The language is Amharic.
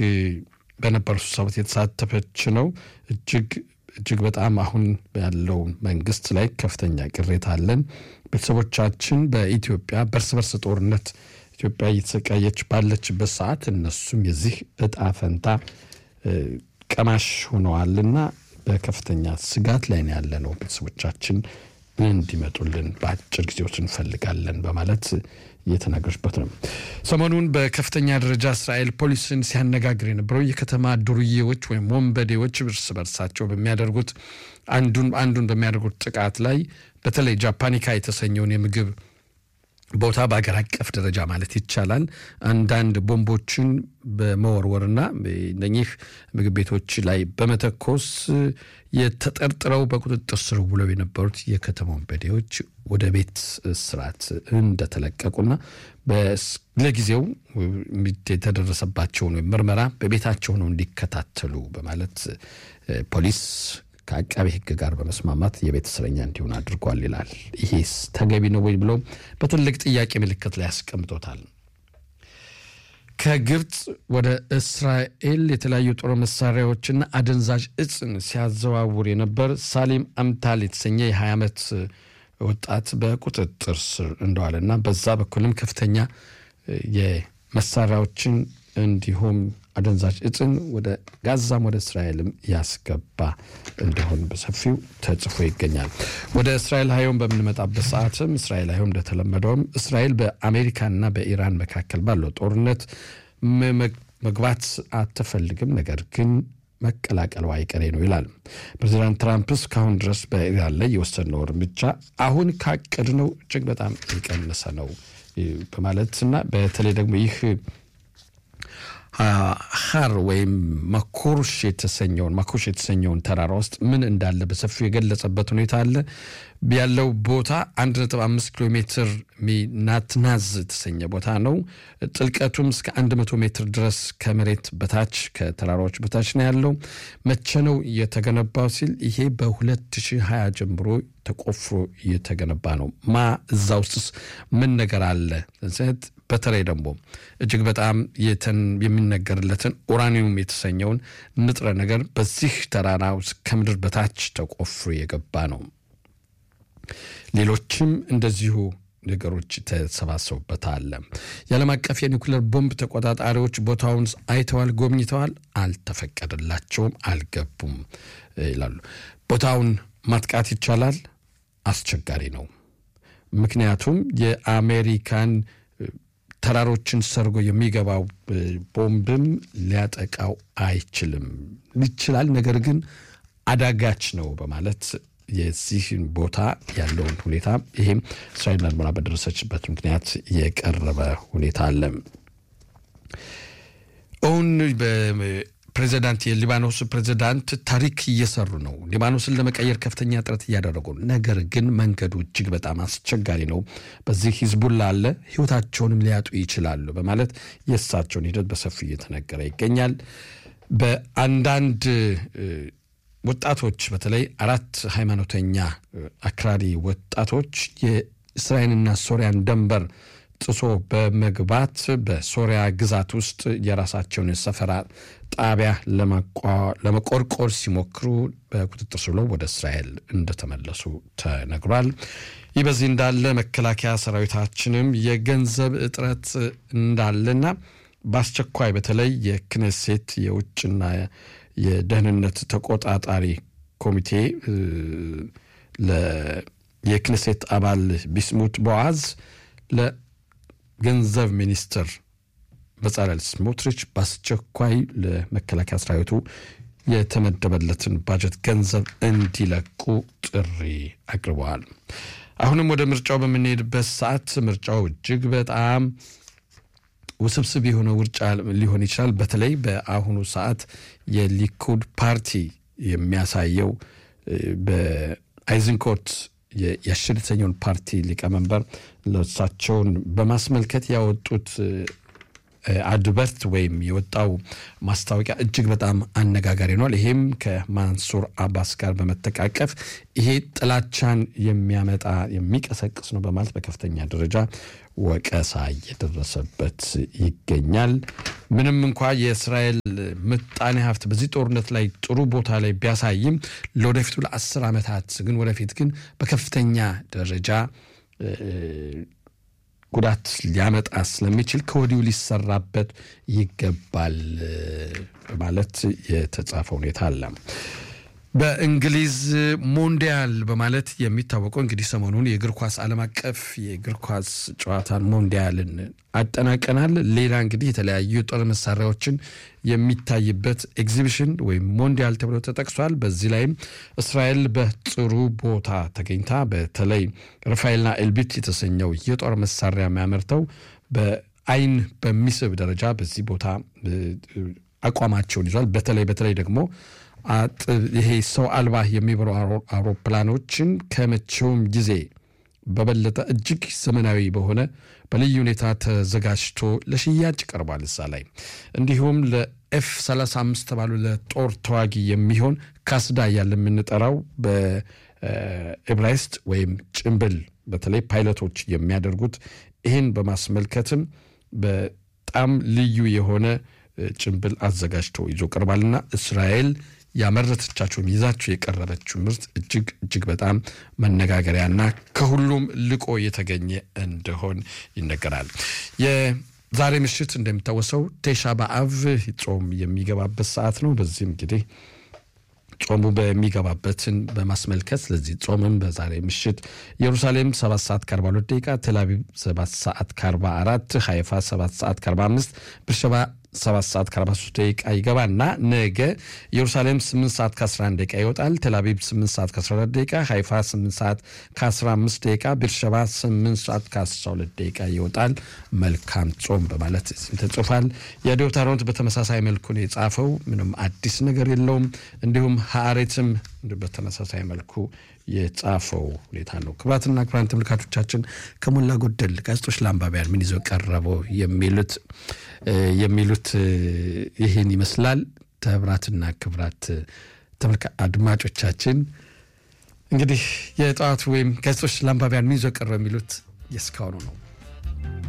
በነበሩ ስብሰባት የተሳተፈች ነው። እጅግ እጅግ በጣም አሁን ያለው መንግስት ላይ ከፍተኛ ቅሬታ አለን። ቤተሰቦቻችን በኢትዮጵያ በእርስ በርስ ጦርነት ኢትዮጵያ እየተሰቃየች ባለችበት ሰዓት እነሱም የዚህ እጣ ፈንታ ቀማሽ ሆነዋልና በከፍተኛ ስጋት ላይ ነው ያለ ነው። ቤተሰቦቻችን እንዲመጡልን በአጭር ጊዜ ውስጥ እንፈልጋለን በማለት እየተናገረችበት ነው። ሰሞኑን በከፍተኛ ደረጃ እስራኤል ፖሊስን ሲያነጋግር የነበረው የከተማ ዱርዬዎች ወይም ወንበዴዎች እርስ በርሳቸው በሚያደርጉት አንዱን አንዱን በሚያደርጉት ጥቃት ላይ በተለይ ጃፓኒካ የተሰኘውን የምግብ ቦታ በሀገር አቀፍ ደረጃ ማለት ይቻላል አንዳንድ ቦምቦችን በመወርወርና እነኚህ ምግብ ቤቶች ላይ በመተኮስ የተጠርጥረው በቁጥጥር ስር ውለው የነበሩት የከተማ ወንበዴዎች ወደ ቤት ስርዓት እንደተለቀቁና ለጊዜው የተደረሰባቸውን ምርመራ በቤታቸው ነው እንዲከታተሉ በማለት ፖሊስ ከአቃቤ ሕግ ጋር በመስማማት የቤት እስረኛ እንዲሆን አድርጓል ይላል። ይሄስ ተገቢ ነው ወይ ብለው በትልቅ ጥያቄ ምልክት ላይ ያስቀምጦታል። ከግብፅ ወደ እስራኤል የተለያዩ ጦር መሳሪያዎችና አደንዛዥ እጽን ሲያዘዋውር የነበር ሳሊም አምታል የተሰኘ የ20 ዓመት ወጣት በቁጥጥር ስር እንደዋለና በዛ በኩልም ከፍተኛ የመሳሪያዎችን እንዲሁም አደንዛዥ እጽን ወደ ጋዛም ወደ እስራኤልም ያስገባ እንደሆን በሰፊው ተጽፎ ይገኛል። ወደ እስራኤል ሀዮም በምንመጣበት ሰዓትም እስራኤል ሀዮም እንደተለመደውም እስራኤል በአሜሪካና በኢራን መካከል ባለው ጦርነት መግባት አትፈልግም፣ ነገር ግን መቀላቀሉ አይቀሬ ነው ይላል። ፕሬዚዳንት ትራምፕ እስካሁን ድረስ በኢራን ላይ የወሰድነው እርምጃ አሁን ካቀድነው እጅግ በጣም የቀነሰ ነው በማለትና በተለይ ደግሞ ይህ ሀር ወይም ማኮርሽ የተሰኘውን ማኮርሽ የተሰኘውን ተራራ ውስጥ ምን እንዳለ በሰፊው የገለጸበት ሁኔታ አለ። ያለው ቦታ አንድ ነጥብ አምስት ኪሎ ሜትር ናትናዝ የተሰኘ ቦታ ነው። ጥልቀቱም እስከ አንድ መቶ ሜትር ድረስ ከመሬት በታች ከተራራዎች በታች ነው ያለው። መቼ ነው የተገነባው ሲል ይሄ በ2020 ጀምሮ ተቆፍሮ እየተገነባ ነው። ማ እዛ ውስጥስ ምን ነገር አለ? በተለይ ደግሞ እጅግ በጣም የሚነገርለትን ኡራኒየም የተሰኘውን ንጥረ ነገር በዚህ ተራራ ውስጥ ከምድር በታች ተቆፍሮ የገባ ነው። ሌሎችም እንደዚሁ ነገሮች ተሰባሰቡበታል። የዓለም አቀፍ የኒውክሌር ቦምብ ተቆጣጣሪዎች ቦታውን አይተዋል፣ ጎብኝተዋል፣ አልተፈቀደላቸውም፣ አልገቡም ይላሉ። ቦታውን ማጥቃት ይቻላል፣ አስቸጋሪ ነው። ምክንያቱም የአሜሪካን ተራሮችን ሰርጎ የሚገባው ቦምብም ሊያጠቃው አይችልም። ይችላል፣ ነገር ግን አዳጋች ነው በማለት የዚህን ቦታ ያለውን ሁኔታ ይህም እስራኤል ምርመራ በደረሰችበት ምክንያት የቀረበ ሁኔታ አለ። አሁን ፕሬዚዳንት የሊባኖስ ፕሬዚዳንት ታሪክ እየሰሩ ነው። ሊባኖስን ለመቀየር ከፍተኛ ጥረት እያደረጉ ነው። ነገር ግን መንገዱ እጅግ በጣም አስቸጋሪ ነው። በዚህ ሂዝቡላ አለ፣ ህይወታቸውንም ሊያጡ ይችላሉ በማለት የእሳቸውን ሂደት በሰፊው እየተነገረ ይገኛል። በአንዳንድ ወጣቶች በተለይ አራት ሃይማኖተኛ አክራሪ ወጣቶች የእስራኤልና ሶሪያን ደንበር ጥሶ በመግባት በሶሪያ ግዛት ውስጥ የራሳቸውን ሰፈራ ጣቢያ ለመቆርቆር ሲሞክሩ በቁጥጥር ስር ውለው ወደ እስራኤል እንደተመለሱ ተነግሯል። ይህ በዚህ እንዳለ መከላከያ ሰራዊታችንም የገንዘብ እጥረት እንዳለና በአስቸኳይ በተለይ የክኔሴት የውጭና የደህንነት ተቆጣጣሪ ኮሚቴ የክኔሴት አባል ቢስሙት ቦዓዝ ለገንዘብ ሚኒስትር በጻለል ስሞትሪች በአስቸኳይ ለመከላከያ ሰራዊቱ የተመደበለትን ባጀት ገንዘብ እንዲለቁ ጥሪ አቅርበዋል። አሁንም ወደ ምርጫው በምንሄድበት ሰዓት ምርጫው እጅግ በጣም ውስብስብ የሆነ ውርጫ ሊሆን ይችላል። በተለይ በአሁኑ ሰዓት የሊኩድ ፓርቲ የሚያሳየው በአይዝንኮት የአሸር የተሰኘውን ፓርቲ ሊቀመንበር ለእሳቸውን በማስመልከት ያወጡት አድበርት ወይም የወጣው ማስታወቂያ እጅግ በጣም አነጋጋሪ ሆኗል። ይሄም ከማንሱር አባስ ጋር በመተቃቀፍ ይሄ ጥላቻን የሚያመጣ የሚቀሰቅስ ነው በማለት በከፍተኛ ደረጃ ወቀሳ እየደረሰበት ይገኛል። ምንም እንኳ የእስራኤል ምጣኔ ሀብት በዚህ ጦርነት ላይ ጥሩ ቦታ ላይ ቢያሳይም ለወደፊቱ ለአስር ዓመታት ግን ወደፊት ግን በከፍተኛ ደረጃ ጉዳት ሊያመጣ ስለሚችል ከወዲሁ ሊሰራበት ይገባል በማለት የተጻፈ ሁኔታ አለ። በእንግሊዝ ሞንዲያል በማለት የሚታወቀው እንግዲህ ሰሞኑን የእግር ኳስ ዓለም አቀፍ የእግር ኳስ ጨዋታን ሞንዲያልን አጠናቀናል። ሌላ እንግዲህ የተለያዩ የጦር መሳሪያዎችን የሚታይበት ኤግዚቢሽን ወይም ሞንዲያል ተብሎ ተጠቅሷል። በዚህ ላይም እስራኤል በጥሩ ቦታ ተገኝታ በተለይ ራፋኤልና ኤልቢት የተሰኘው የጦር መሳሪያ የሚያመርተው በአይን በሚስብ ደረጃ በዚህ ቦታ አቋማቸውን ይዟል። በተለይ በተለይ ደግሞ ይሄ ሰው አልባ የሚበሩ አውሮፕላኖችን ከመቼውም ጊዜ በበለጠ እጅግ ዘመናዊ በሆነ በልዩ ሁኔታ ተዘጋጅቶ ለሽያጭ ቀርቧል። እዛ ላይ እንዲሁም ለኤፍ 35 ተባሉ ለጦር ተዋጊ የሚሆን ካስዳ እያለ የምንጠራው በኤብራይስጥ ወይም ጭንብል በተለይ ፓይለቶች የሚያደርጉት ይህን በማስመልከትም በጣም ልዩ የሆነ ጭንብል አዘጋጅቶ ይዞ ቀርባልና እስራኤል ያመረተቻቸውም ይዛቸው የቀረበችው ምርት እጅግ እጅግ በጣም መነጋገሪያና ከሁሉም ልቆ የተገኘ እንደሆን ይነገራል። የዛሬ ምሽት እንደሚታወሰው ቴሻ በአብ ጾም የሚገባበት ሰዓት ነው። በዚህም እንግዲህ ጾሙ በሚገባበትን በማስመልከት ስለዚህ ጾምም በዛሬ ምሽት ኢየሩሳሌም 7 ሰዓት ከ42 ደቂቃ፣ ቴልአቪቭ 7 ሰዓት ከ44፣ ሀይፋ 7 ሰዓት ከ45፣ ብርሸባ 7 ሰዓት ከ43 ደቂቃ ይገባና ነገ ኢየሩሳሌም 8 ሰዓት ከ11 ደቂቃ ይወጣል። ቴልአቪቭ 8 ሰዓት ከ14 ደቂቃ፣ ሀይፋ 8 ሰዓት ከ15 ደቂቃ፣ ብርሸባ 8 ሰዓት ከ12 ደቂቃ ይወጣል። መልካም ጾም በማለት ተጽፏል። የዶታሮንት በተመሳሳይ መልኩ ነው የጻፈው። ምንም አዲስ ነገር የለውም። እንዲሁም ሀአሬትም በተመሳሳይ መልኩ የጻፈው ሁኔታ ነው። ክቡራትና ክቡራን ተመልካቾቻችን ከሞላ ጎደል ጋዜጦች ለአንባቢያን ምን ይዘው ቀረበው የሚሉት የሚሉት ይህን ይመስላል። ክቡራትና ክቡራት አድማጮቻችን እንግዲህ የጠዋቱ ወይም ጋዜጦች ለአንባቢያን ምን ይዘው ቀረበው የሚሉት የእስካሁኑ ነው።